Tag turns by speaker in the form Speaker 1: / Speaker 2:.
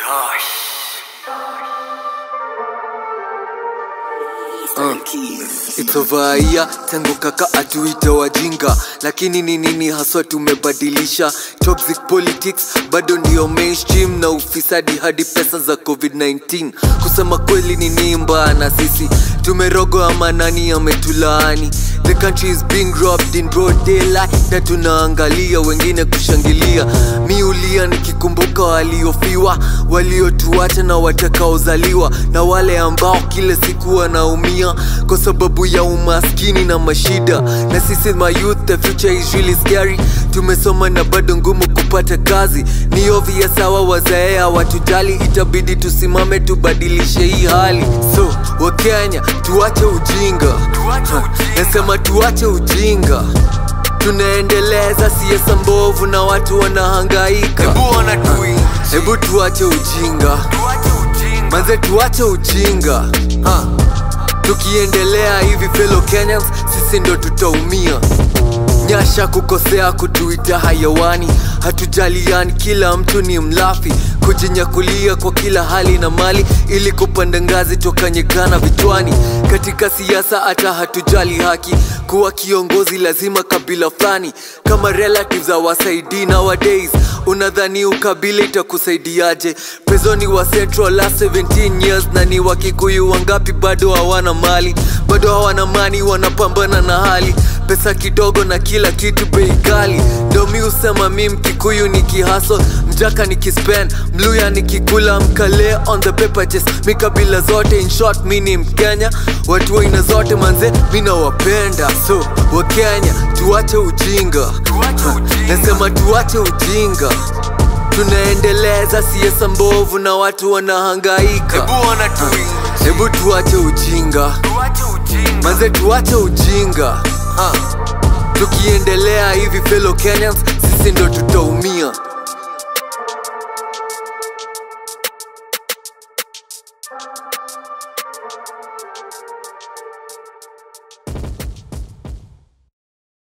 Speaker 1: It's over a year tangu kaka atuite wajinga, lakini ni nini haswa tumebadilisha? Toxic politics bado ndio mainstream na ufisadi hadi pesa za COVID-19. Kusema kweli ni nini mbaya na sisi tumerogo ama nani ametulaani? The country is being robbed in broad daylight na tunaangalia wengine kushangilia. Miulia nikikumbuka waliofiwa, waliotuacha na watakaozaliwa, na wale ambao kila siku wanaumia kwa sababu ya umaskini na mashida. Na sisi my youth, the future is really scary. Tumesoma na bado ngumu kupata kazi, ni obvious sawa, wazee hawatujali, itabidi tusimame tubadilishe hii hali. So Wakenya tuache ujinga, Ha, nasema tuache ujinga tunaendeleza siasa mbovu na watu wanahangaika. Hebu tuache ujinga manze, tuache ujinga ha. Tukiendelea hivi fellow Kenyans, sisi ndo tutaumia. Nyasha kukosea kutuita hayawani, hatujaliani, kila mtu ni mlafi, kujinyakulia kwa kila hali na mali, ili kupanda ngazi toka nyekana vichwani. Katika siasa hata hatujali haki, kuwa kiongozi lazima kabila fulani, kama relatives hawasaidii nowadays. Unadhani ukabila itakusaidiaje? Prezoni wa Central last 17 years, na ni Wakikuyu wangapi bado hawana mali, bado hawana mani, wanapambana na hali pesa kidogo na kila kitu bei ghali. Ndo mi usema mi Mkikuyu nikihaso, Mjaka nikispend, Mluya nikikula, Mkale on the paper chase, mi kabila zote, in short mi ni Mkenya, watu wa aina zote manze, mi nawapenda. So Wakenya tuache ujinga, nasema tuache ujinga tunaendeleza siasa mbovu na watu wanahangaika. Hebu tuache ujinga manze, tuache ujinga ha. Tukiendelea hivi fellow Kenyans, sisi ndo tutaumia.